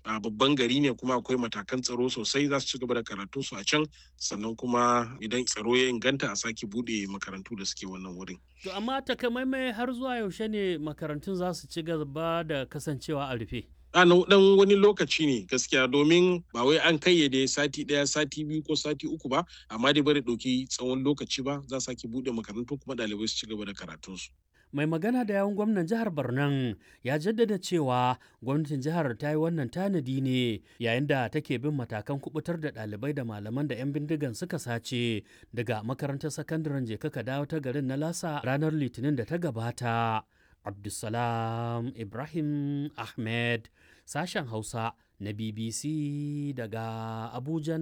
a babban gari ne kuma akwai matakan tsaro sosai za su ci gaba da karatu su a can sannan kuma idan tsaro ya inganta a sake bude makarantu da suke wannan wurin. To amma takamaimai har zuwa yaushe ne makarantun za su ci gaba da kasancewa a rufe? a dan wani lokaci ne gaskiya domin ba wai an kayyade sati daya sati biyu ko sati uku ba amma dai bari ɗauki tsawon lokaci ba za sake buɗe makarantu kuma ɗalibai su ci gaba da karatunsu. mai magana da yawun gwamnan jihar Barnan ya jaddada cewa gwamnatin jihar ta yi wannan tanadi ne yayin da take bin matakan kubutar da ɗalibai da malaman da 'yan bindigan suka sace daga makarantar sakandaren jeka ka dawo ta garin na lasa ranar litinin da ta gabata abdulsalam ibrahim ahmed sashen hausa na bbc daga abujan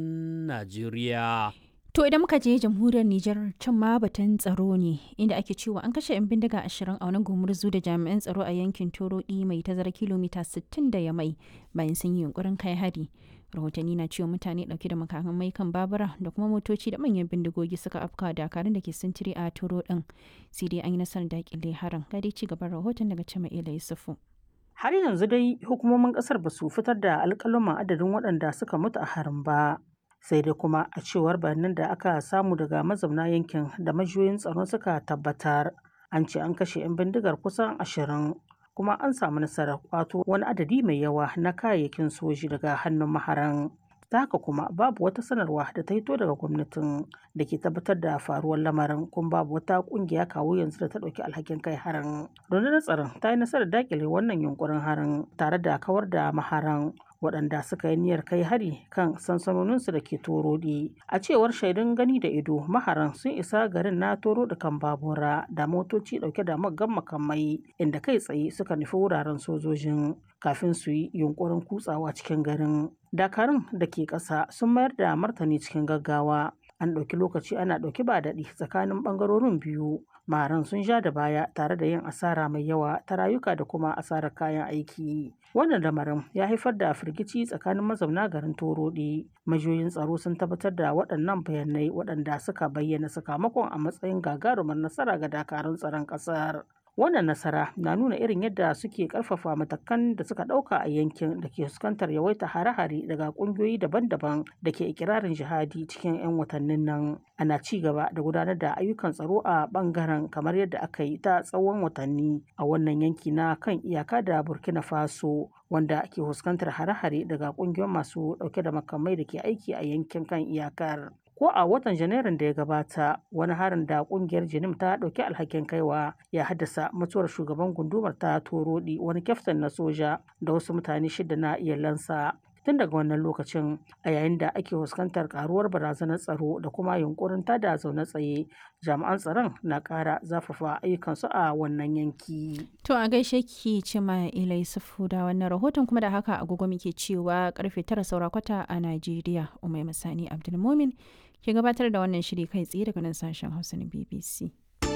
najeriya To idan muka je jamhuriyar Nijar can ma batun tsaro ne inda ake cewa an kashe 'yan bindiga ashirin a wani gumurzu da jami'an tsaro a yankin Torodi mai tazara kilomita 60 da ya mai bayan sun yi yunkurin kai hari. Rahotanni na cewa mutane dauke da makamai kan babura da kuma motoci da manyan bindigogi suka afka dakarun da ke sintiri a Toro din. Sai dai an yi nasarar dakile harin. Ga dai ci gaban rahoton daga Cima'ila Yusufu. Har yanzu dai hukumomin kasar ba su fitar da alƙaluman adadin waɗanda suka mutu a harin ba. sai dai kuma a cewar bayanan da aka samu daga mazauna yankin da majiyoyin tsaro suka tabbatar an ce an kashe 'yan bindigar kusan ashirin kuma an samu nasarar kwato wani adadi mai yawa na kayayyakin soji daga hannun maharan ta haka kuma babu wata sanarwa da ta hito daga gwamnatin da ke tabbatar da faruwar lamarin kuma babu wata kungiya kawo yanzu da ta ɗauki alhakin kai harin rundunar tsaron ta yi nasarar dakile wannan yunkurin harin tare da kawar da maharan waɗanda suka yi niyyar kai hari kan sansanoninsu da ke torodi a cewar shaidun gani da ido maharan sun isa garin na toro da kan babura da motoci ɗauke da maggan makamai inda kai tsaye suka nufi wuraren sojojin kafin su yi yunkurin kutsawa cikin garin dakarun da ke ƙasa sun mayar da martani cikin gaggawa an ɗauki lokaci ana ɗauki ba daɗi tsakanin ɓangarorin biyu maharan sun ja da baya tare da yin asara mai yawa ta rayuka da kuma asarar kayan aiki wannan lamarin ya haifar da firgici tsakanin mazauna garin torodi majiyoyin tsaro sun tabbatar da waɗannan bayanai waɗanda suka bayyana sakamakon a matsayin gagarumar nasara ga dakarun tsaron ƙasar wannan nasara na nuna irin yadda suke karfafa matakan da suka dauka a yankin da ke fuskantar yawaita hare-hare daga kungiyoyi daban-daban da ke ikirarin jihadi cikin 'yan watannin nan ana ci gaba da gudanar da ayyukan tsaro a bangaren kamar yadda aka yi ta tsawon watanni a wannan yanki na kan iyaka da burkina faso wanda ke fuskantar hare-hare daga kungiyoyin masu dauke da makamai da ke aiki a yankin kan iyakar ko a watan janairun da ya gabata wani harin da kungiyar jinim ta dauki alhakin kaiwa ya haddasa mutuwar shugaban gundumar ta torodi wani kyaftin na soja da wasu mutane shida na iyalansa tun daga wannan lokacin a yayin da ake fuskantar karuwar barazanar tsaro da kuma yunkurin tada zaune tsaye jami'an tsaron na kara zafafa ayyukansu a wannan yanki To a gaishe ki ce ma ila Yusufu da wannan rahoton kuma da haka agogo muke cewa karfe tara saura kwata a Najeriya Umai Masani Abdulmumin ke gabatar da wannan shiri kai tsaye daga nan sashen Hausa na BBC.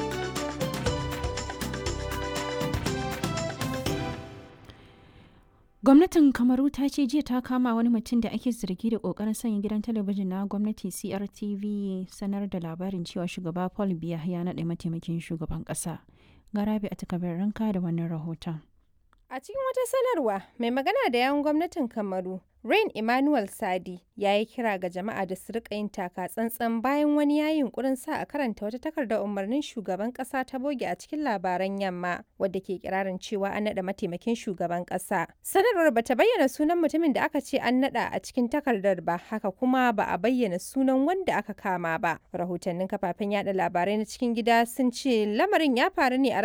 Gwamnatin Kamaru ta ce jiya ta kama wani mutum da ake zargi da kokarin sanya gidan talabijin na gwamnati CRTV sanar da labarin cewa shugaba Paul Biya ya naɗa mataimakin shugaban ƙasa. Garabi a takabar ranka da wannan rahoton. A cikin wata sanarwa, mai magana da yawun gwamnatin Kamaru, Rain Emmanuel Sadi, ya yi kira ga jama'a da su rika yin taka tsantsan bayan wani ya yunkurin sa a karanta wata takardar umarnin shugaban kasa ta boge a cikin labaran yamma, wadda ke kirarin cewa an naɗa mataimakin shugaban kasa. Sanarwar bata bayyana sunan mutumin da aka ce an naɗa a cikin takardar ba, haka kuma ba a bayyana sunan wanda aka kama ba. Rahotannin kafafen yada labarai na cikin gida sun ce lamarin ya faru ne a